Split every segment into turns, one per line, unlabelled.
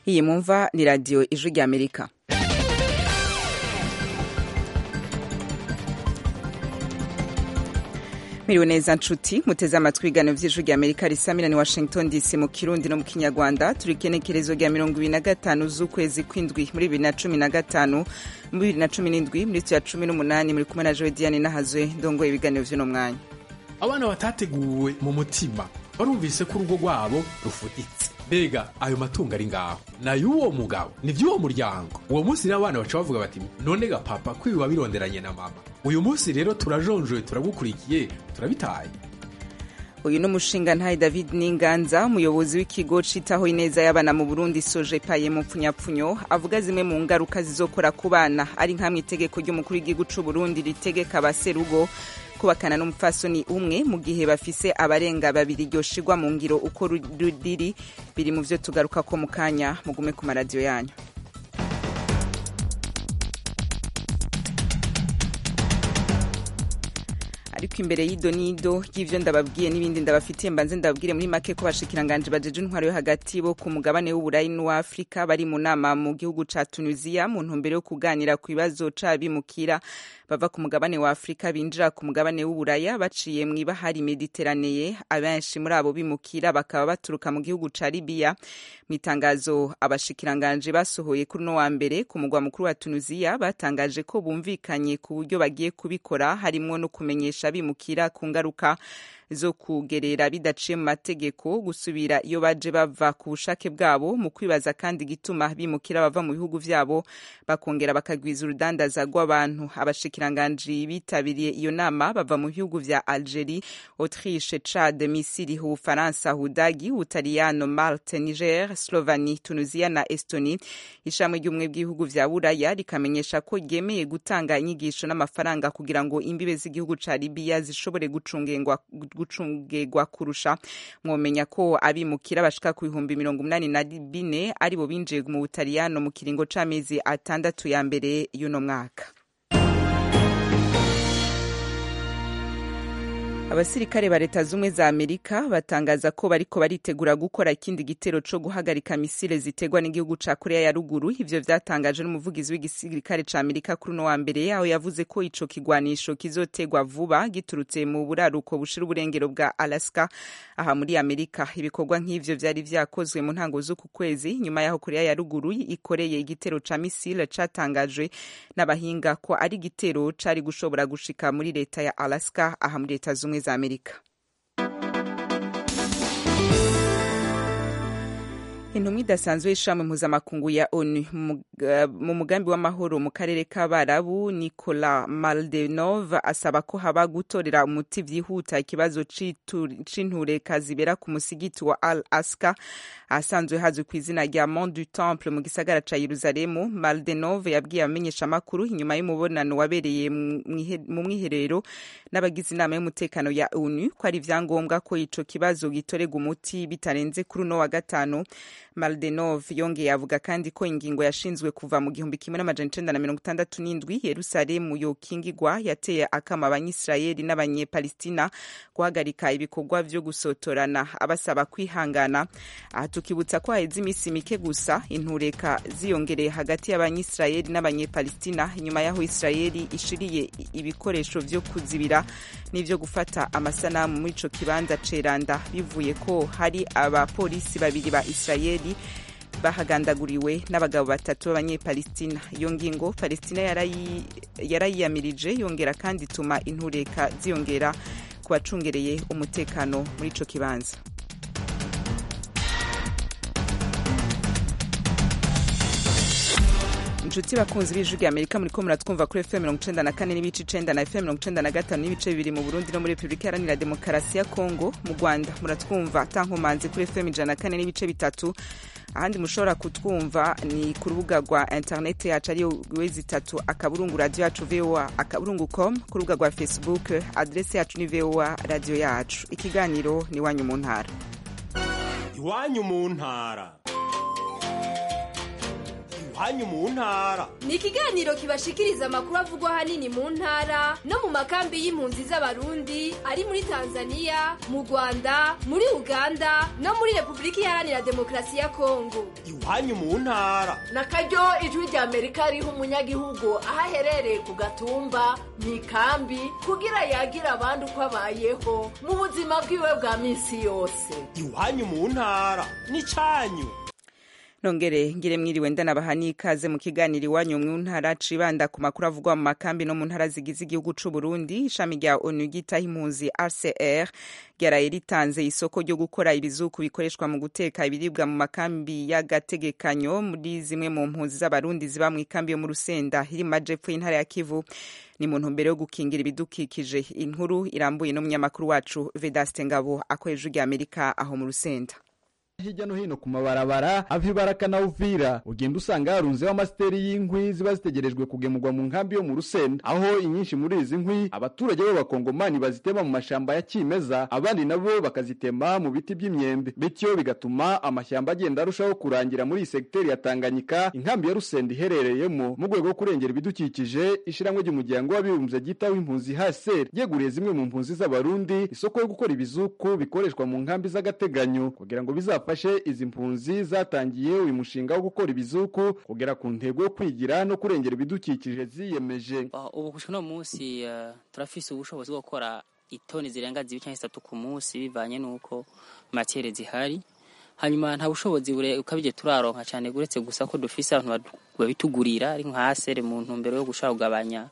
iyi mwumva ni radiyo ijwi ry'amerika miriwe neza nshuti muteze amatwi ibiganiro vy'ijwi rya amerika risamira ni washington dc mu kirundi no mu kinyarwanda turi ikenekerezo rya mirongo ibiri na gatanu z'ukwezi kw'indwi muri bibiri na cumi na gatanu mu bibiri na cumi n'indwi muri ya cumi n'umunani muri kumwe na jowe diane nahazwe ndongoye ibiganiro vy'uno mwanya
abana batateguwe mu mutima barumvise ko urugo rwabo rufuditse mbega ayo matungo ari ngaho nay'uwo mugabo ni vy'uwo muryango uwo munsi rero abana baca bavuga bati none ga papa ko ibi wabironderanye na mama uyu munsi rero turajonjoye turagukurikiye turabitaye
uyu ni umushingantahe david n'inganza umuyobozi w'ikigo citaho ineza y'abana mu burundi soje paye mu pfunyapfunyo avuga zimwe mu ngaruka zizokora ku bana ari nk'amwe itegeko ry'umukuru w'igihugu c'uburundi ritegeka abaserugo kubakana n'umupfasoni umwe mu gihe bafise abarenga babiri ryoshirwa mu ngiro uko riri biri mu vyo tugaruka ko mu kanya mugume ku maradiyo yanyu ariko imbere y'ido n'ido y'ivyo ndababwiye n'ibindi ndabafitiye mbanze ndababwire muri make ko bashikiranganje bajeje intwaro yo hagati bo ku mugabane w'uburayi n'uwafrika bari mu nama mu gihugu ca tunisia mu ntumbero yo kuganira ku bibazo c'abimukira bava ku mugabane wa afurika binjira ku mugabane w'uburaya baciye mu ibahari mediteraneye abenshi muri abo bimukira bakaba baturuka mu gihugu ca libiya mu itangazo abashikiranganje basohoye kuri uno wa mbere ku mugwa mukuru wa tunisia batangaje ko bumvikanye ku buryo bagiye kubikora harimwo no kumenyesha abimukira ku ngaruka zo kugerera bidaciye mu mategeko gusubira iyo baje bava ku bushake bwabo mu kwibaza kandi gituma bimukira bava mu bihugu vyabo bakongera bakagwiza urudandaza rw'abantu abashikiranganji bitabiriye iyo nama bava mu bihugu vya Algerie, Autriche, Chad, Misiri, Ufaransa, Hudagi, Utaliyano, Malte, Niger, Slovani, Tunisia na Estonie. Ishamwe ry'ubumwe bw'ibihugu vya Buraya rikamenyesha ko ryemeye gutanga inyigisho n'amafaranga kugira ngo imbibe z'igihugu ca Libya zishobore gucungengwa gucungegwa kurusha mwomenya ko abimukira bashika ku bihumbi mirongo umunani na bine aribo binjiye mu butaliyano mu kiringo c'amezi atandatu ya mbere y'uno mwaka abasirikare ba leta zumwe za amerika batangaza ko bariko baritegura gukora ikindi gitero co guhagarika misile zitegwa n'igihugu ca korea ya ruguru ivyo vyatangaje n'umuvugizi w'igisirikare ca amerika kuri uno wa mbere yaho yavuze ko ico kigwanisho kizotegwa vuba giturutse mu buraruko bushira uburengero bwa alaska aha muri amerika ibikorwa nk'ivyo vyari vyakozwe mu ntango z'uku kwezi nyuma yaho korea ya ruguru ikoreye igitero ca misile catangajwe n'abahinga ko ari igitero cari gushobora gushika muri leta ya alaska aha muri leta zumwe za amerika intumwa idasanzwe y'ishami mpuzamakungu ya onu mu mugambi w'amahoro mu karere k'abarabu nicola maldenov asaba ko haba gutorera umuti vyihuta ikibazo c'intureka zibera ku musigiti wa al aska ahasanzwe hazwi ku izina rya mont du temple mu gisagara ca yeruzalemu maldenov yabwiye abamenyeshamakuru inyuma y'umubonano wabereye mu mwiherero n'abagize inama y'umutekano ya onu ko ari ivyangombwa ko ico kibazo gitorerwa umuti bitarenze kuri uno wa gatanu maldenov yongeye avuga kandi ko ingingo yashinzwe kuva mu gihumbi kimwe n'amajana icenda na mirongo itandatu n'indwi yerusalemu yokingigwa yateye akama abanyisirayeli n'abanyepalistina guhagarika ibikorwa vyo gusotorana abasaba kwihangana aha tukibutsa ko haheze iminsi mike gusa intureka ziyongereye hagati y'abanyisirayeli n'abanyepalistina inyuma y'aho isirayeli ishiriye ibikoresho vyo kuzibira n'ivyo gufata amasanamu muri ico kibanza ceranda bivuye ko hari abapolisi babiri ba isirayeli bahagandaguriwe n'abagabo batatu b'abanyepalistina iyo ngingo palestina yarayiyamirije yongera kandi ituma intureka ziyongera ku bacungereye umutekano muri ico kibanza inshuti bakunzi b'ijwi rya amerika muriko muratwumva kuri fm mirongo icenda na kane n'ibice icenda na fm mirongo icenda na gatanu n'ibice bibiri mu burundi no muri repubulika iharanira demokarasi ya kongo mu rwanda muratwumva tankomanzi kuri fm ijana na kane n'ibice bitatu ahandi mushobora kutwumva ni ku rubuga rwa interineti yacu ariyo wezi itatu akaburungu radiyo yacu voa akaburungu com ku rubuga rwa facebook adresi yacu ni voa radiyo yacu ikiganiro ni iwanyu mu ntara
iwanyu mu ntara iwanyu mu ntara
ni ikiganiro kibashikiriza amakuru avugwa ahanini mu ntara no mu makambi y'impunzi z'abarundi ari muri tanzania mu rwanda muri uganda no muri repubulika iharanira demokarasi ya kongo
iwanyu mu ntara
na karyo ijwi rya amerika riha umunyagihugu aho aherereye ku gatumba mu ikambi kugira yagira abandi uko abayeho mu buzima bwiwe bwa minsi yose
iwanyu mu ntara n'icanyu
nongere ngire mwiriwe ndanabaha n'ikaze mu kiganiro iwanyu mu ntara cibanda ku makuru avugwa mu makambi no mu ntara zigize igihugu c'u Burundi ishami rya ONU ryitaho impunzi RCR ryaraye ritanze isoko ryo gukora ibizuku bikoreshwa mu guteka ibiribwa mu makambi y'agategekanyo muri zimwe mu mpunzi z'abarundi ziba mu ikambi yo mu Rusenda iri mu majepfo y'intara ya Kivu ni mu ntumbero yo gukingira ibidukikije inkuru irambuye n'umunyamakuru wacu Vedaste Ngabo akoresha rya Amerika aho mu Rusenda
hirya no hino ku mabarabara ava ibaraka na uvira ugenda usanga harunzeho amasiteri y'inkwi ziba zitegerejwe kugemurwa mu nkambi yo mu rusenda aho inyinshi muri izi nkwi abaturage b'abakongomani bazitema mu mashamba ya kimeza abandi nabo bakazitema mu biti by'imyembe bityo bigatuma amashyamba agenda arushaho kurangira muri iyi segiteri ya tanganyika inkambi ya rusenda iherereyemo mu rwego rwo kurengera ibidukikije ishyirahamwe ry'umuryango w'abibumbye ryitaho impunzi haser ryeguriye zimwe mu mpunzi z'abarundi isoko yo gukora ibizuku bikoreshwa mu nkambi z'agateganyo kugira ngo bizafashe bafashe izi mpunzi zatangiye uyu mushinga wo gukora ibizuku kugera ku ntego yo kwigira no kurengera ibidukikije ziyemeje
ubu gushika no munsi uh, turafise ubushobozi bwo gukora itoni zirenga zibiri cyangwa zitatu ku munsi bivanye n'uko matiere zihari hanyuma nta bushobozi ukabije turaronka cyane uretse gusa ko dufise abantu babitugurira ari nka hasere mu ntumbero yo gushaka kugabanya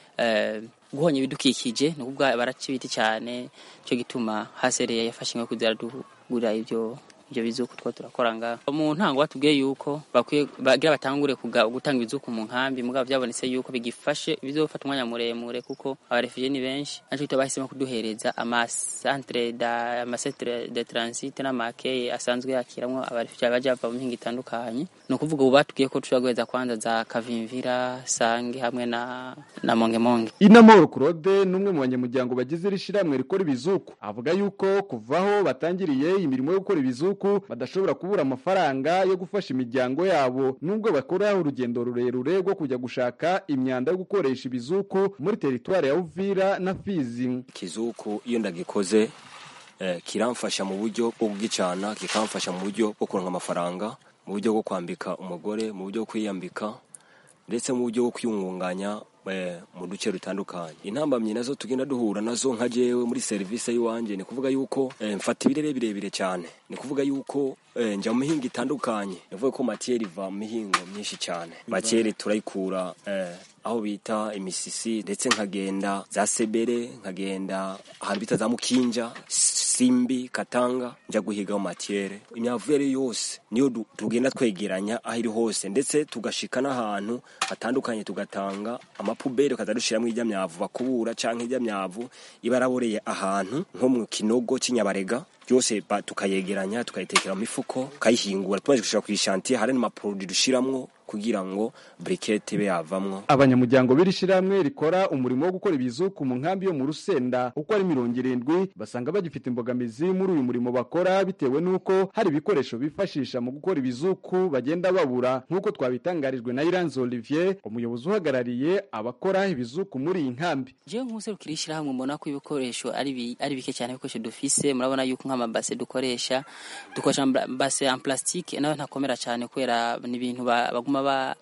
uh, guhonya ibidukikije ni ukuvuga baraca ibiti cyane cyo gituma hasere yafashe inka kugira dugura ibyo ibyo bizuku two turakora ngaho mu ntango batubwiye yuko bakwiye bagira batangure gutanga ibizuku mu nkambi mugabo byabonetse yuko bigifashe bizofata umwanya muremure kuko abarefugee ni benshi naco cyo bahisemo kuduhereza amasantre da amasantre de transit n'amakeye asanzwe yakiramwo abarefugee baje bava mu mpinga itandukanye ni ukuvuga ubu batubwiye ko tushobora guheza kwanza za kavimvira sange hamwe na na mongemonge
inamoro claude n'umwe mu banyamuryango bagize iri shirahamwe rikora ibizuku avuga yuko kuvaho batangiriye imirimo yo gukora ibizuku badashobora kubura amafaranga yo gufasha imiryango yabo nubwo bakora urugendo rurerure rwo kujya gushaka imyanda yo gukoresha ibizuku muri teritwari ya Uvira na Fizi
ikizuku iyo ndagikoze eh, kiramfasha mu buryo bwo kugicana kikamfasha mu buryo bwo kuronka amafaranga mu buryo bwo kwambika umugore mu buryo bwo kwiyambika ndetse mu buryo bwo kwiyungunganya mu duce dutandukanye intambamyi nazo tugenda duhura nazo nka jewe muri serivisi y'iwanjye ni kuvuga yuko mfata ibirere birebire cyane ni kuvuga yuko njya mu mihinga itandukanye nivuga ko matiyeri iva mu mihingo myinshi cyane matiyeri turayikura aho bita imisisi ndetse nkagenda za sebere nkagenda ahantu bita za mukinja simbi katanga njya guhiga mu matiyere imyavu yari yose niyo tugenda twegeranya aho iri hose ndetse tugashika n'ahantu hatandukanye tugatanga amapuberi ukaza dushyiramo ijya myavu bakubura cyangwa ijya myavu iba yaraboreye ahantu nko mu kinogo cy'inyabarega byose tukayegeranya tukayitekera mu mifuko tukayihingura tumaze gushira ku ishantiye hari n'amaporodi dushiramwo kugira ngo brikete ibe yavamwo
abanyamuryango b'iri shirahamwe rikora umurimo wo gukora ibizuku mu nkambi yo mu rusenda uko ari mirongo irindwi basanga bagifite imbogamizi muri uyu murimo bakora bitewe n'uko hari ibikoresho bifashisha mu gukora ibizuku bagenda babura nk'uko twabitangarijwe na Iranzi Olivier umuyobozi uhagarariye abakora ibizuku muri iyi nkambi
jewe nk'userukira ishyirahamwe mbona ko ibikoresho ari ari bike cyane ibikoresho dufise murabona yuko nk'amabase dukoresha dukoresha base en plastique nayo ntakomera cyane kubera ni ibintu baguma ba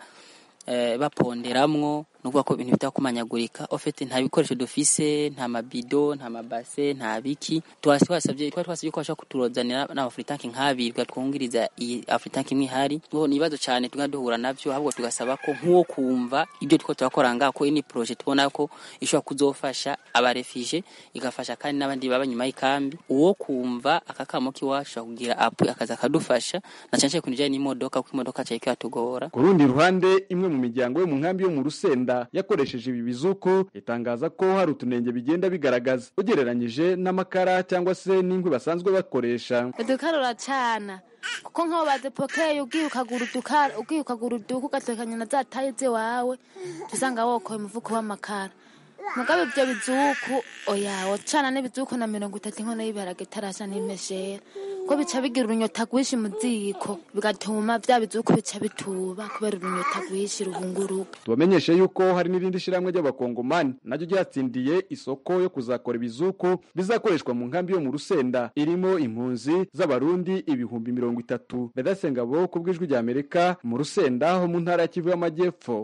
baponderamwo ni ukuvuga ko ibintu bitakumanyagurika ofete nta bikoresho dufise nta mabido nta mabase nta biki twasabye twari twasabye ko bashobora kuturozanira n'amafuritanki nk'abiri twungiriza iyi afuritanki imwe ihari ngo ni ibibazo cyane tugenda duhura nabyo ahubwo tugasaba ko nk'uwo kumva ibyo two turakora ngaho ko ini proje tubona ko ishobora kuzofasha abarefije igafasha kandi n'abandi baba nyuma y'ikambi uwo kumva akakamo k'iwacu kugira apu akaza akadufasha na cyane cyane ku bijyanye n'imodoka kuko imodoka cyari kiyatugora
ku rundi ruhande imwe mu miryango yo mu nkambi yo mu rusenda yakoresheje ibi bizuku itangaza ko hari utunenge bigenda bigaragaza ugereranyije n'amakara cyangwa se n'inkwi basanzwe bakoresha
udukarura cana kuko nk'aho badepokeye ugiye ukagura udukara ugiye ukagura uduka ugatekanya na za taye z'iwawe usanga wokoye umuvuko w'amakara mugabe ibyo bizuku oya wacana n'ibizuku na mirongo itatu inkono y'ibiharage itarasha n'imeshera ko bica bigira urunyota rwinshi mu ziko bigatuma bya bizuku bica bituba kubera urunyota rwinshi ruhunguruka
tubamenyeshe yuko hari n'irindi shyirahamwe ry'abakongomani naryo ryatsindiye isoko yo kuzakora ibizuku bizakoreshwa mu nkambi yo mu rusenda irimo impunzi z'abarundi ibihumbi mirongo itatu bedasengabo ku bw'ijwi rya amerika mu rusenda ho mu ntara ya kivu y'amajyepfo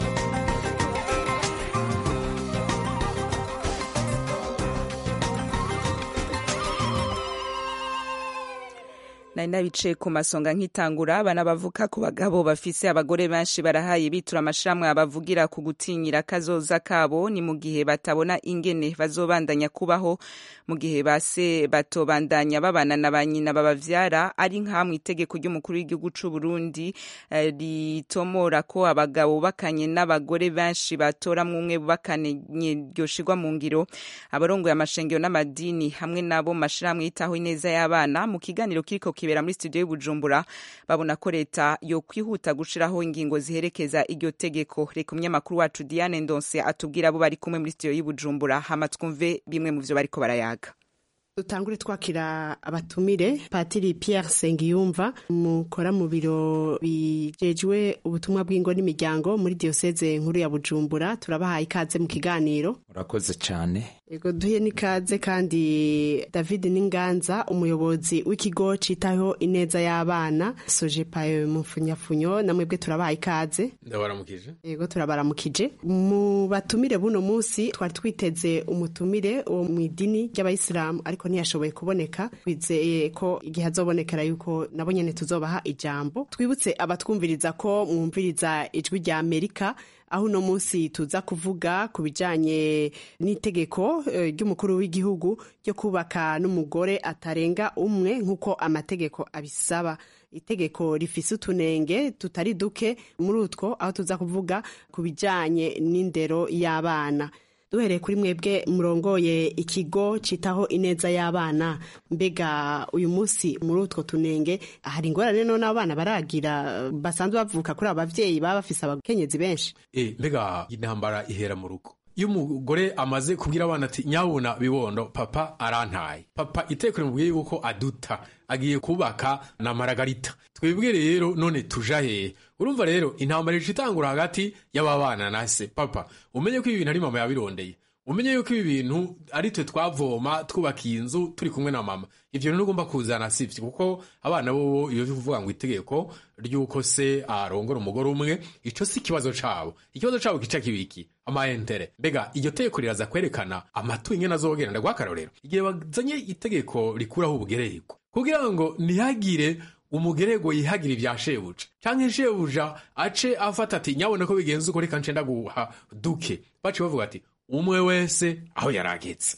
nari nabicaye ku masonga nk'itangura abana bavuka ku bagabo bafise abagore benshi barahaye bitura amashirahamwe abavugira ku gutinyira kazoza kabo ni mu gihe batabona ingene bazobandanya kubaho mu gihe base batobandanya babana na ba nyina babavyara ari nkamwe itegeko ry'umukuru w'igihugu c'u Burundi eh, ritomora ko abagabo bakanye n'abagore benshi batoramwo umwe bakanye ryoshirwa mu ngiro abarongoye amashengero n'amadini hamwe nabo mashirahamwe yitaho ineza y'abana mu kiganiro kiriko kibera muri studio y'Ubujumbura babona ko leta yo kwihuta gushiraho ingingo ziherekeza iryo tegeko reka umunyamakuru wacu Diane Ndonse atubwira abo bari kumwe muri studio y'Ubujumbura hama twumve bimwe mu vyo bariko barayaga
dutangure twakira abatumire patiri Pierre Sengiyumva mukora mu biro bijejwe ubutumwa bw'ingo n'imiryango muri diocese nkuru ya Bujumbura turabahaye ikaze mu kiganiro
urakoze cyane
Ego duhe n'ikaze kandi David Ninganza umuyobozi w'ikigo citaho ineza y'abana Sojepayo mu funyafunyo namwebwe turabahaye ikaze
ndabaramukije
Ego turabaramukije mu batumire buno munsi twari twiteze umutumire wo mu idini ry'abayisilamu ariko ntiyashoboye kuboneka twizeye ko igihe azobonekera yuko nabo nyene tuzobaha ijambo twibutse abatwumviriza ko mwumviriza ijwi rya Amerika aho uno munsi tuza kuvuga ku bijanye n'itegeko eh, ry'umukuru w'igihugu ryo kubaka n'umugore atarenga umwe nk'uko amategeko abisaba itegeko rifise utunenge tutari duke muri utwo aho tuza kuvuga ku bijanye n'indero y'abana duhereye kuri mwebwe murongoye ikigo citaho ineza y'abana mbega uyu munsi muri utwo tunenge hari ingorane none abana baragira basanzwe bavuka kuri aba bavyeyi baba bafise abakenyezi benshi
e mbega intambara ihera mu rugo iyo umugore amaze kubwira abana ati nyabuna bibondo papa arantaye papa iteko rimubwiye yuko aduta agiye kubaka na maragarita twebwe rero none tuja hehe urumva rero intambara ica itangura hagati y'aba bana na se papa umenye ko ibi bintu ari mama yabirondeye umenye yuko ibi bintu ari twe twavoma twubakiye inzu turi kumwe na mama ivyo rero ugomba kuzana sivyo kuko abana bobo iyo kuvuga ngo itegeko ry'uko se arongora umugore umwe ico si ikibazo cabo ikibazo cabo kica kibiki amaentere mbega iryo tegeko riraza kwerekana amatu ingene azogenda ndagwakarorero igihe bazanye itegeko rikuraho ubugererwa kugira ngo ntihagire umugerego yihagira ibya shebuja canke shebuja ace afata ati nyabona ko bigenze uko reka nce ndaguha duke baciye bavuga ati umwe wese aho yaragetse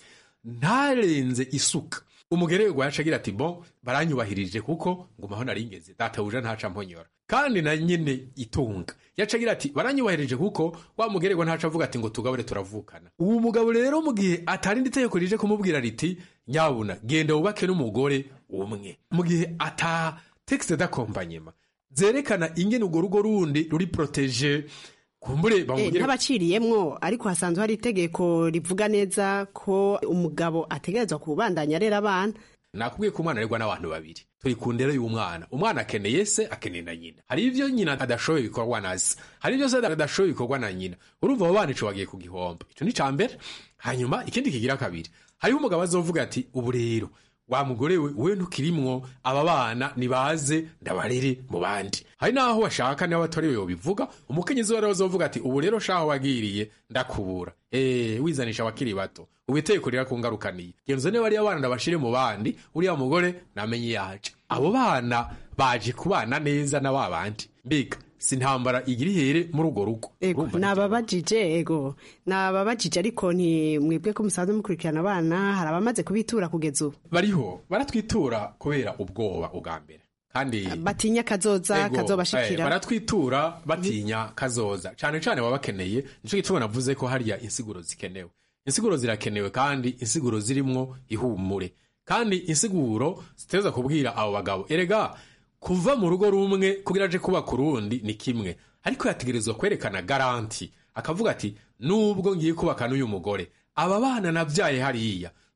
ntarenze isuka umugerego yaca agira ati bon baranyubahirije kuko ngumaho naringeze databuja ntaca mponyora kandi na nyine itunga yaca agira ati baranyubahirije kuko wa mugerego ntaca avuga ati ngo tugabure turavukana uwo mugabo rero mu gihe atarindi itegeko rije kumubwira riti nyabuna genda wubake n'umugore umwe mu gihe ata texte d'accompagnement zerekana ingene urwo rugo rundi ruri protege kumbure
Eh,
bamugire
ntabaciriyemwo ariko hasanzwe hari itegeko rivuga neza ko umugabo ategerezwa kubandanya arera abana
nakubwiye ko umwana aregwa n'abantu babiri turi ku ndero y'umwana umwana akeneye se akeneye na nyina hari ivyo nyina adashoboye bikorwa na se hari ivyo se adashoboye bikorwa na nyina urumva abo bana ico bagiye ku gihombo ico ni ca mbere hanyuma ikindi kigira kabiri hariho umugabo azovuga ati ubu rero wa mugore we we ntukirimwo aba bana nibaze ndabarere mu bandi hari n'aho washaka niba batari we bivuga umukenyezi wari azovuga ati ubu rero shaho wagiriye ndakubura eh wizanisha abakiri bato ubu itegeko rirakungarukaniye genza niba ariyo bana ndabashire mu bandi uriya mugore namenye yaje abo bana baje kubana neza na ba bandi mbega si intambara igira ihere muri urwo rugo
ego
Urumva
nababajije ego nababajije ariko nti mwebwe ko musanzwe mukurikirana abana hari abamaze kubitura kugeza ubu
bariho baratwitura kubera ubwoba ubwa mbere kandi
batinya kazoza
Ego, eh,
kazobashikira
baratwitura batinya kazoza cane cane baba bakeneye nico gituma navuze ko hariya insiguro zikenewe insiguro zirakenewe kandi insiguro zirimwo ihumure kandi insiguro ziteza kubwira abo bagabo erega kuva mu rugo rumwe kugira aje kubaka urundi ni kimwe ariko yategerezwa kwerekana garanti akavuga ati nubwo ngiye kubaka n'uyu mugore aba bana nabyaye hariya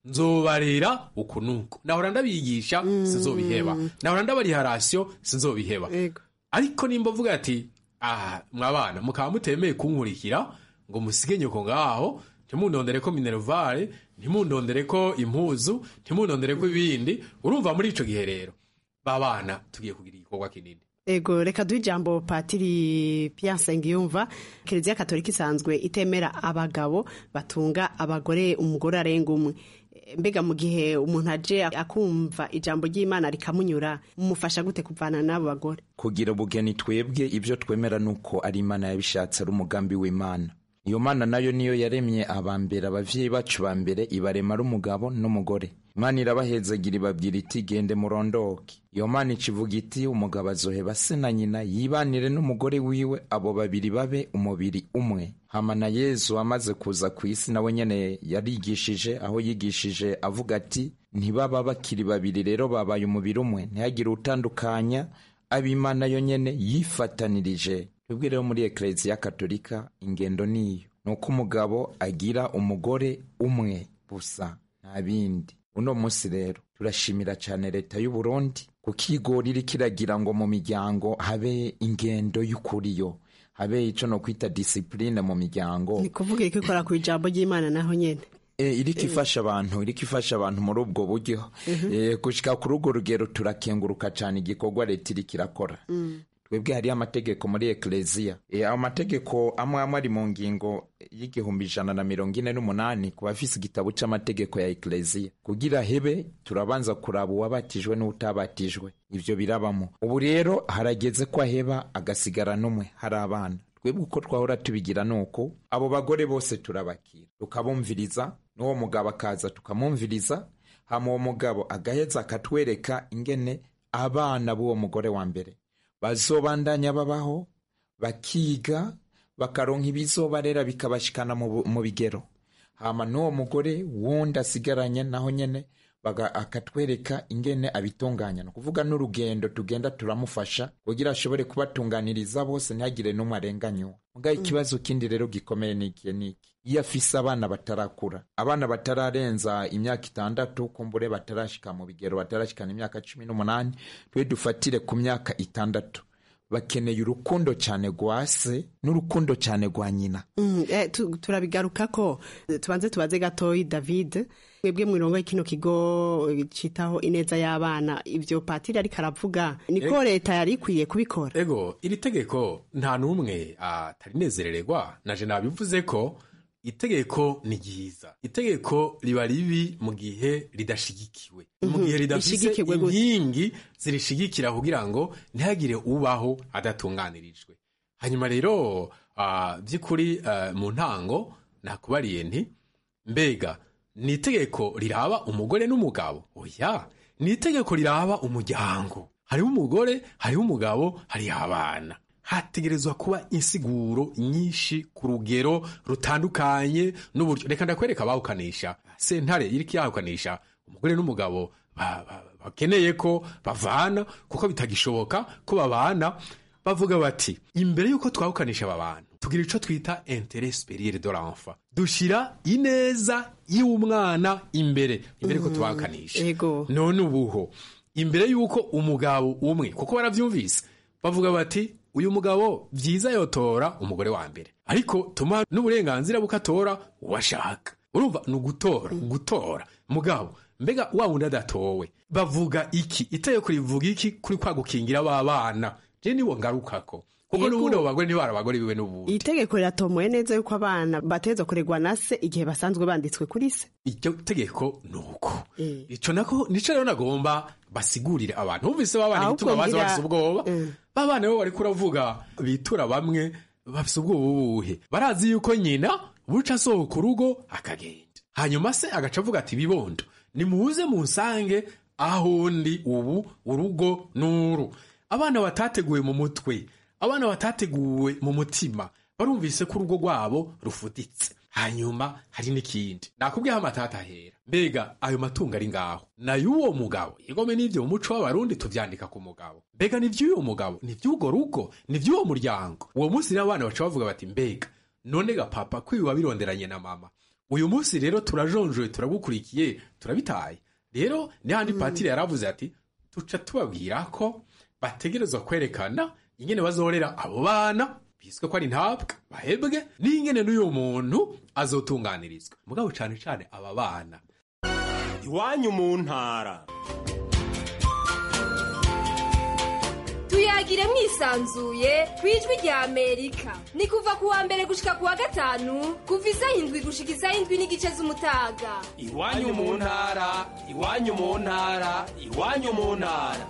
nzobarera uku nuko nahora ndabigisha sinzobiheba nahora ndabariha rasiyo sinzobiheba ariko nimba uvuga ati aha mwabana mukaba mutemeye kunkurikira ngo musige nyoko ngaho ntimundondere ko minervare ntimundondere ko impuzu ntimundondere ko ibindi urumva muri ico gihe rero babana tugiye kugira igikorwa kinini
ego reka duhe ijambo patiri Pierre Nsengiyumva kiliziya katolika isanzwe itemera abagabo batunga abagore umugore arenga umwe mbega mu gihe umuntu aje akumva ijambo ry'imana rikamunyura mumufasha gute kuvana n'abo bagore
kugira ubugeni twebwe ibyo twemera ni uko ari imana yabishatse ari umugambi w'imana iyo mana nayo niyo yaremye abambere abavyeyi bacu ba mbere ibarema ari umugabo n'umugore imana irabahezagira ibabwira iti gende murondoke iyo mana ikivuga iti umugabo azoheba se na nyina yibanire n'umugore wiwe abo babiri babe umubiri umwe hama na yezu amaze kuza ku isi nawe nyene yarigishije aho yigishije avuga ati ntibaba bakiri babiri rero babaye umubiri umwe ntihagire utandukanya ab'imana yo nyene yifatanirije twebwe rero muri ekereziya katolika ingendo niyo ni uko umugabo agira umugore umwe gusa nta bindi uno munsi rero turashimira cyane leta y'u Burundi kuko igora iri kiragira ngo mu miryango habe ingendo y'ukuri yo habe icyo no kwita disipurine mu miryango
ni kuvuga iri ikora ku ijambo ry'imana naho nyine
E, iriko ifasha abantu iriko ifasha abantu muri ubwo buryo e, gushika kuri urwo rugero turakenguruka cyane igikorwa leta iriko irakora twebwe hariyo amategeko muri ekereziya e, ayo mategeko amwe amwe ari mu ngingo y'igihumbi ijana na mirongo ine n'umunani ku bafise igitabo c'amategeko ya ekereziya kugira hebe turabanza kuraba uwabatijwe n'utabatijwe ivyo birabamo ubu rero harageze ko aheba agasigara n'umwe hari abana twebwe uko twahora tubigira ni uko abo bagore bose turabakira tukabumviriza n'uwo mugabo akaza tukamwumviriza hama uwo mugabo agaheza akatwereka ingene abana b'uwo mugore wa mbere bazobandanya babaho bakiga bakaronka ibizobarera bikabashikana mu bu- mu bigero hama n'uwo mugore wundi asigaranye naho nyene baga- akatwereka ingene abitunganya ni ukuvuga n'urugendo tugenda turamufasha kugira ashobore kubatunganiriza bose ntihagire n'umwe arenganywa muga ikibazo kindi rero gikomeye ni ikihe niki iyo afise abana batarakura abana batararenza imyaka itandatu kumbure batarashika mu bigero batarashikana imyaka cumi n'umunani twe dufatire ku myaka itandatu bakeneye urukundo cyane rwa se n'urukundo cyane rwa nyina
Mm, eh, tu- turabigaruka ko eh, tubanze tubaze gatoyi david mwebwe mwirongo kino kigo eh, citaho ineza y'abana ivyo patiri ariko aravuga niko
Ego.
leta yari ikwiye kubikora
ego iri tegeko nta n'umwe atarinezerererwa naje nabivuze ko itegeko ni ryiza itegeko riba ribi mu gihe ridashigikiwe mu
Mhm,
gihe ridafise
rishigikirwe gute?
inkingi zirishigikira kugira ngo ntihagire ubaho adatunganirijwe hanyuma rero ah, by'ukuri ah, mu ntango nakubariye nti mbega ni itegeko riraba umugore n'umugabo oya ni itegeko riraba umuryango hariho umugore hariho umugabo hariho abana hategerezwa kuba insiguro nyinshi ku rugero rutandukanye n'uburyo reka ndakwereka abawukanisha sentare iriko yahukanisha umugore n'umugabo ba- ba- bakeneye ko bavana kuko bitagishoboka ko babana bavuga bati imbere y'uko twahukanisha aba bantu tugira ico twita intere superiere de l'enfant dushira ineza y'umwana imbere imbere ko tubahukanisha none ubuho imbere y'uko umugabo umwe kuko baravyumvise bavuga bati uyu mugabo vyiza yotora umugore wa mbere ariko tuma n'uburenganzira bukatora uwashaka urumva ni ugutora gutora mugabo mbega wa wundi adatowe bavuga iki itegeko rivuga iki kuri kwa gukingira ba bana je niwo ngarukako kuko
Yego.
n'ubundi abo bagore ntibari abagore biwe n'ubundi
itegeko riratomoye neza yuko abana bateza kuregwa na se igihe basanzwe banditswe kuri se
iryo tegeko ni uko ico nako nico rero nagomba basigurire abantu bumvise babana
Ahubwo
igituma baza
ngira-
bafise ubwoba babana bo bariko uravuga bitura bamwe bafise ubwoba ubuhe barazi yuko nyina buca asohoka urugo akagenda hanyuma se agaca avuga ati bibondo nimuze munsange aho ndi ubu urugo n'uru abana batateguwe mu mutwe abana batateguwe mu mutima barumvise ko urugo rwabo rufuditse hanyuma hari n'ikindi nakubwiyeho amatata ahera mbega ayo matungo ari ngaho nay'uwo mugabo igome n'ivyo mu muco w'abarundi tuvyandika ku mugabo mbega ni vy'uwo mugabo ni vy'ugo rugo ni vy'uwo muryango uwo munsi n'abana baca bavuga bati mbega none ga papa kwibi wabironderanye na mama uyu munsi rero turajonjoye turagukurikiye turabitaye rero n'ahandi patiri yaravuze ati tuca tubabwira ko bategerezwa kwerekana ingene bazorera abo bana biswe ko ari ntabwa bahebwe n'ingene n'uyu muntu azotunganirizwa mugabo cane cane aba bana
iwanyu mu ntara
tuyagire mwisanzuye ku ijwi rya amerika ni kuva ku wa mbere gushika ku wa gatanu kuva isaha indwi gushika isaha indwi n'igice z'umutaga
iwanyu mu ntara iwanyu mu ntara iwanyu mu ntara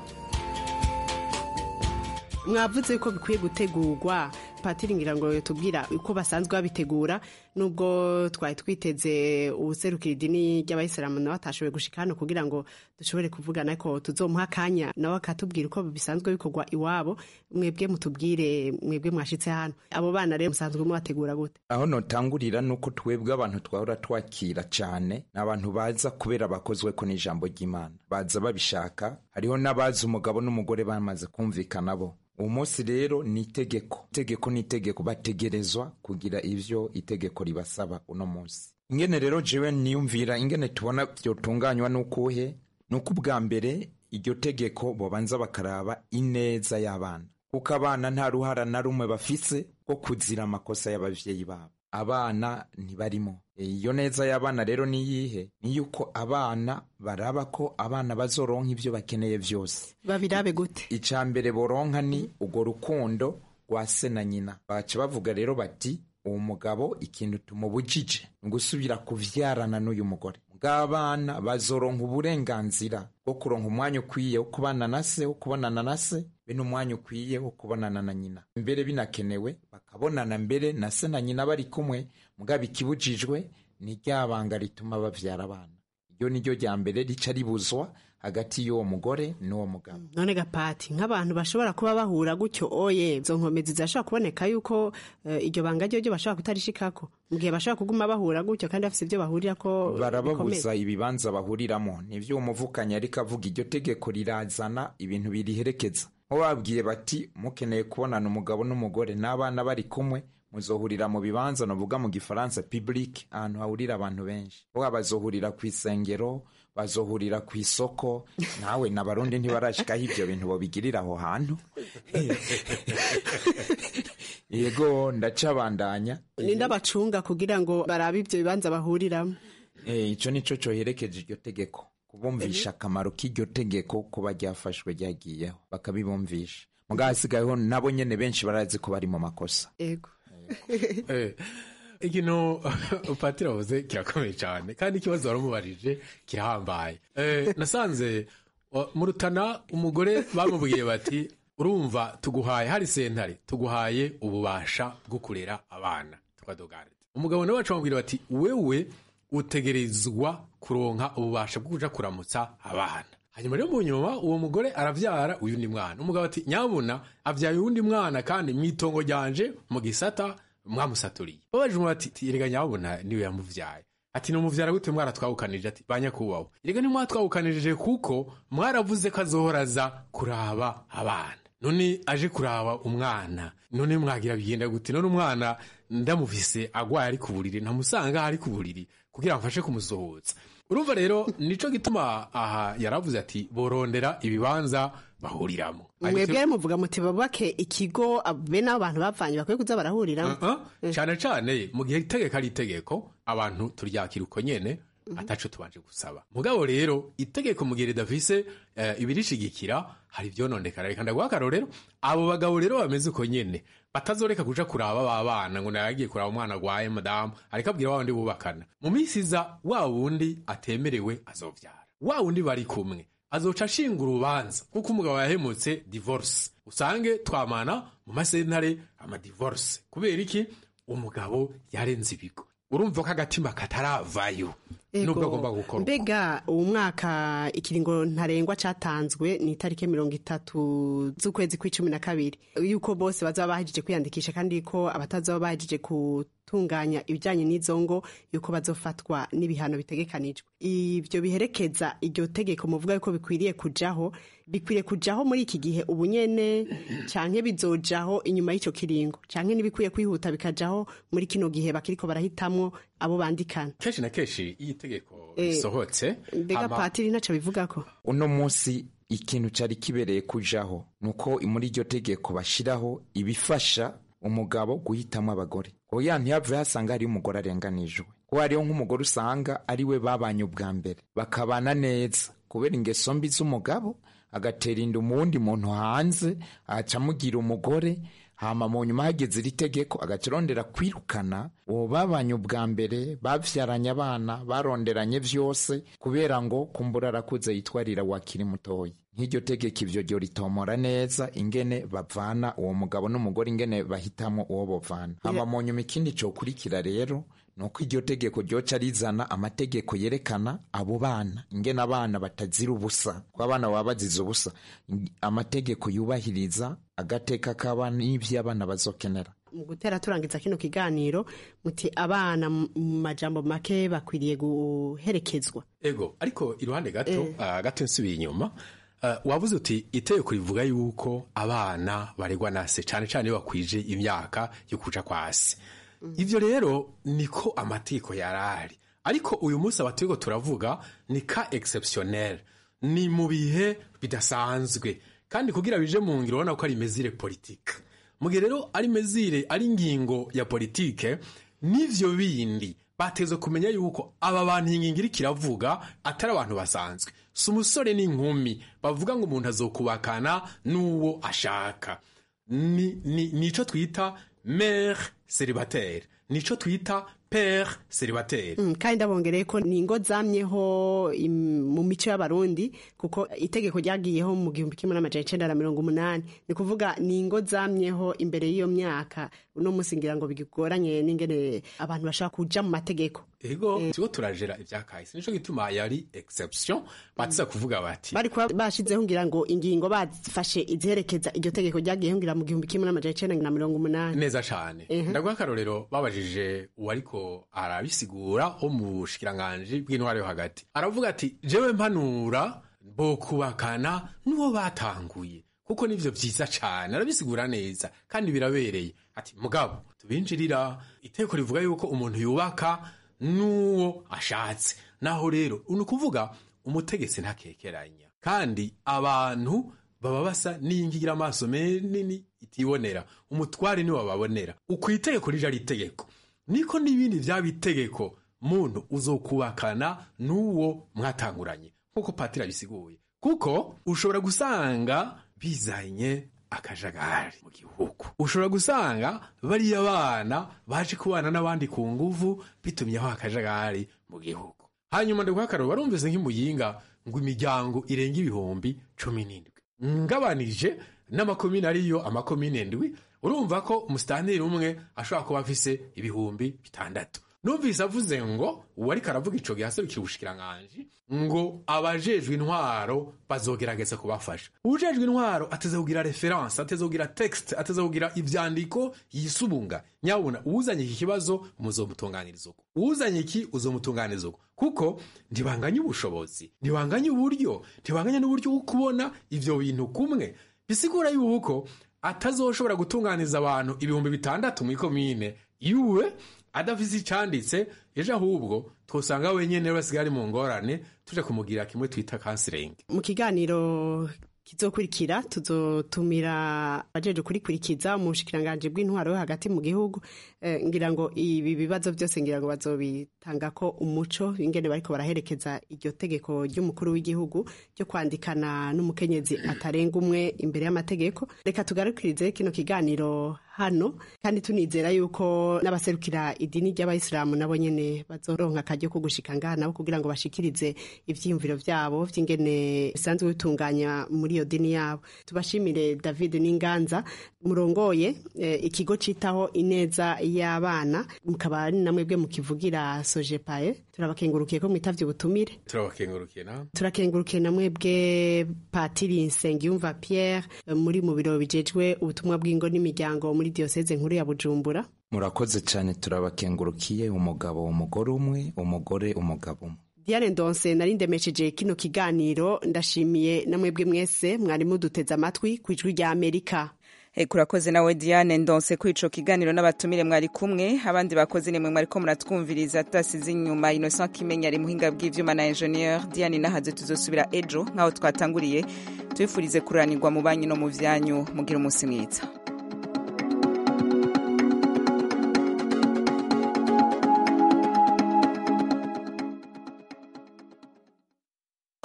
mwavuze ko bikwiye gutegurwa patiri ngira ngo tubwira uko basanzwe babitegura nubwo twari twiteze ubuserukira idini ry'abayisilamu nawe atashoboye gushika hano kugira ngo dushobore kuvugana ko tuzomuha akanya nawe akatubwira uko bisanzwe bikorwa iwabo mwebwe mutubwire mwebwe mwashitse hano abo bana rero musanzwe mubategura gute
aho notangurira nuko twebwe abantu twahora twakira cyane ni abantu baza kubera bakozwe ko n'ijambo ry'imana baza babishaka hariho n'abazi umugabo n'umugore bamaze kumvikana bo uwo munsi rero ni itegeko itegeko ni itegeko bategerezwa kugira ivyo itegeko ribasaba uno munsi ingene rero jewe niyumvira ingene tubona vyotunganywa n'ukuhe nuko ubwa mbere iryo tegeko bobanza bakaraba ineza y'abana kuko abana nta ruhara na rumwe bafise rwo kuzira amakosa y'abavyeyi babo abana ntibarimo iyo neza y'abana rero ni yihe ni yuko abana baraba ko abana bazoronka ivyo bakeneye vyose
babirabe gute
ica mbere boronka ni urwo rukundo rwa se na nyina baca bavuga rero bati uwo mugabo ikintu tumubujije ni gusubira kuvyarana n'uyu mugore bw'abana bazoronka uburenganzira bwo kuronka umwanya ukwiye wo kubana na se wo kubonana na se be n'umwanya ukwiye wo kubonana na nyina mbere binakenewe bakabonana mbere na se na nyina bari kumwe mugabo ikibujijwe ni rya banga rituma bavyara abana iryo ni ryo rya mbere rica ribuzwa hagati y'uwo mugore n'uwo mugabo
none gapati nk'abantu bashobora kuba bahura gutyo oye izo nkomezi zirashobora kuboneka yuko eh, iryo banga ryo ryo bashobora kutarishikako mu gihe bashobora kuguma bahura gutyo kandi bafise ibyo bahurirako
barababuza ibibanza bahuriramo nivyo umuvukanyi ariko avuga iryo tegeko rirazana ibintu biriherekeza nko babwiye bati mukeneye kubonana umugabo n'umugore n'abana bari kumwe muzohurira mu bibanza novuga mu gifaransa public ahantu hahurira abantu benshi boga bazohurira ku isengero bazohurira ku isoko nawe n'abarundi ntibarashikaho ivyo bintu bobigirira aho hantu yego ndacabandanya
ninde abacunga kugira ngo barabe ivyo bibanza bahuriramo
Eh, ico nico coherekeje iryo tegeko kubumvisha akamaro k'iryo tegeko kuba ryafashwe ryagiyeho bakabibumvisha mugabo hasigayeho nabo nyene benshi barazi ko bari mu makosa
ego
Eh, ikintu patiri avuze kirakomeye cyane kandi ikibazo waramubarije kirahambaye Eh, nasanze o, mu rutana umugore bamubwiye bati urumva tuguhaye hari sentare tuguhaye ububasha bwo kurera abana twadogare umugabo nawe bamubwira bati wewe utegerezwa kuronka ububasha bwo kuja kuramutsa abana hanyuma rero mu nyuma uwo mugore aravyara uyundi mwana umugabo ati nyabuna avyaye uwundi mwana kandi mwitongo ryanje mu gisata mwamusaturiye babajije umuntu ati erega nyabuna niwe yamuvyaye ati numuvyara gute mwaratwawukanije ati banyakubaho erega ntimwatwawukanije kuko mwaravuze ko azohora aza kuraba abana none aje kuraba umwana none mwagira bigenda gute none umwana ndamufise agwaye ari ku buriri ntamusanga aho ari ku buriri kugira ngo mfashe kumusohotsa urumva rero nico gituma aha yaravuze ati borondera ibibanza bahuriramo
mwebwe muvuga muti babake ikigo be n'abo bantu bapfanye bakwiye kuza barahuriramo
Uh-uh. cane cane mu gihe itegeko ari itegeko abantu turyakira uko nyene ataco tubanje gusaba mugabo rero itegeko mu gihe ridafise eh, ibirishigikira hari ivyononekara reka ndaguha akarorero abo bagabo rero bameze uko nyene batazoreka kuja kuraba ba bana ngo nayagiye kuraba umwana agwaye madamu ariko abwira wa wundi bubakana mu minsi iza wa wundi atemerewe azovyara wa wundi bari kumwe azoca ashinga urubanza kuko umugabo yahemutse divorce usange twamana mu masentare amadivorce kubera iki umugabo yarenze ibigo urumva ko agatima kataravayo nubwo agomba gukorwa
mbega uwo mwaka ikiringo ntarengwa catanzwe ni itariki mirongo itatu z'ukwezi kw'icumi na kabiri yuko bose bazaba bahejeje kwiyandikisha kandi ko abatazoba bahejeje gutunganya ibijyanye n'izo ngo yuko bazofatwa n'ibihano bitegekanijwe ibyo biherekeza iryo tegeko muvuga yuko bikwiriye kujaho bikwiriye kujaho muri iki gihe ubu nyene canke bizojaho inyuma y'ico kiringo canke ntibikwiye kwihuta bikajaho muri kino gihe bakiriko barahitamwo abo bandikana
kenshi na kenshi iyo itegeko
Eh,
risohotse
mbega
hama-
patiri ntaco bivugako
uno munsi ikintu cyari kibereye kujaho ni uko muri iryo tegeko bashyiraho ibifasha umugabo guhitamo abagore oya ntiyave hasanga hariyo umugore arenganijwe kuko hariho nk'umugore usanga ari we babanye ubwa mbere bakabana neza kubera ingeso mbi z'umugabo agatera inda umuwundi muntu hanze aca amugira umugore hama mu nyuma hageze iri tegeko agaca arondera kwirukana uwo babanye ubwa mbere bavyaranye abana baronderanye vyose kubera ngo kumbura arakuze yitwarira wakiri mutoyi nk'iryo tegeko ivyo ryo ritomora neza ingene bavana uwo mugabo n'umugore ingene bahitamo uwo bovana hama mu nyuma ikindi cokurikira rero nuko iryo tegeko ryoca rizana amategeko yerekana abo bana ingene abana batazira ubusa ko abana baba bazize ubusa amategeko yubahiriza agateka k'abana n'ivyo abana bazokenera
mu gutera turangiza kino kiganiro muti abana mu majambo make bakwiriye guherekezwa
ego ariko iruhande gato
Eh.
ah, gato nsubiye inyuma ah, wavuze uti itegeko rivuga yuko abana baregwa na se cyane cyane iyo bakwije imyaka yo kuja kwa se ivyo rero niko amategeko yarari ariko uyu munsi abategeko turavuga ni ka exceptionnel ni mu bihe bidasanzwe kandi kugira bije mu ngiro urabona ko ari mezire politike mu gihe rero ari mezire ari ingingo ya politike n'ivyo bindi bateze kumenya yuko aba bantu iyi ngingo iriko iravuga atari abantu basanzwe si umusore n'inkumi bavuga ngo umuntu azokubakana n'uwo ashaka ni ni- nico twita mere célibataire nico twita pere célibataire
Mm, kandi ndabongereye ko ni ingo zamyeho im- mu mico y'abarundi kuko itegeko ryagiyeho mu gihumbi kimwe n'amajana icenda na mirongo umunani ni kuvuga ni ingo zamyeho imbere y'iyo myaka uno munsi ngira ngo bigoranye n'ingene abantu bashaka kuja mu mategeko
ego tigo turajera ivyakahise nico gituma yari exception batiza kuvuga bati
bari kuba bashizeho ngira ngo ingingo bazifashe iziherekeza iryo tegeko ryagiyeho ngira mu gihumbi kimwe n'amajana icenda na mirongo umunani
neza cane ndaguha akarorero babajije uwariko arabisigura wo mu bushikiranganji bw'intwaro yo hagati aravuga ati jewe mpanura bokubakana n'uwo batanguye kuko nivyo vyiza cane arabisigura neza kandi birabereye ati mugabo tubinjirira iteko rivuga yuko umuntu yubaka n'uwo ashatse naho rero ni ukuvuga umutegetsi ntakekeranya kandi abantu baba basa n'iyingira amaso manini itibonera umutware niwe bababonera uko itegeko rije ari itegeko niko n'ibindi vyaba itegeko muntu uzokubakana n'uwo mwatanguranye nk'uko patiri abisiguye kuko ushobora gusanga bizanye akajagari mu gihugu ushobora gusanga bariya bana baje kubana n'abandi ku nguvu bitumyeho akajagari mu gihugu hanyuma ndaguha akaroro barumvise nk'imuyinga ngo imiryango irenga ibihumbi cumi n'indwi ngabanije n'amakomine ariyo amakomine ndwi urumva ko umusitanteri umwe ashobora kuba afise ibihumbi bitandatu numvise avuze ngo uwariko aravuga ico gihe aserukira ubushikiranganji ngo abajejwe intwaro bazogerageza kubafasha uwujejwe intwaro ateze kugira referanse ateze kugira texte ateze kugira ivyandiko yisubunga nyabuna uwuzanye iki kibazo muzomutunganiriza uko uwuzanye iki uzomutunganiriza uko kuko ntibanganye ubushobozi ntibanganye uburyo ntibanganye n'uburyo bwo kubona ivyo bintu kumwe bisigura yuko atazoshobora gutunganiza abantu ibihumbi bitandatu mu ikomine iwe adafise icanditse ejo ahubwo twosanga wenyene basigaye ari mu ngorane tuje kumugira kimwe twita kansiringi
mu kiganiro kizokurikira tuzotumira abajeje kurikurikiza mu bushikiranganji bw'intwaro yo hagati mu gihugu eh, ngira ngo ibi bibazo byose ngira ngo bazobitanga ko umuco ingene bariko baraherekeza iryo tegeko ry'umukuru w'igihugu ryo kwandikana n'umukenyezi atarenga umwe imbere y'amategeko reka tugarukirize kino kiganiro hano kandi tunizera yuko n'abaserukira idini ry'abayisilamu nabo nyene bazoronka akaryo ko gushika ngaha nabo kugira ngo bashikirize ivyiyumviro vyabo vy'ingene bisanzwe bitunganya muri iyo dini yabo tubashimire david n'inganza murongoye eh, ikigo citaho ineza y'abana mukaba ari namwe bwe mukivugira sojepaye turabakengurukiye ko mwitavye ubutumire
turabakengurukiye na
turakengurukiye namwe bwe patiri nsengiyumva pierre eh, muri mu biro bijejwe ubutumwa bw'ingo n'imiryango muri diyoseze nkuru ya bujumbura
murakoze cyane turabakengurukiye umugabo umugore umwe umugore umugabo umwe
Diane Ndonse nari ndemesheje kino kiganiro ndashimiye namwebwe mwese mwari muduteze amatwi ku ijwi rya Amerika
Eh, kurakoze nawe Diane ndonse kuri ico kiganiro n'abatumire mwari kumwe abandi bakoze nimwe mwariko muratwumviriza tasize inyuma Innocent Kimenya ari muhinga bw'ivyuma na ingenieur Diane nahaze tuzosubira ejo nkaho twatanguriye tubifurize kuranirwa mu banyu no mu vyanyu mugira umunsi mwiza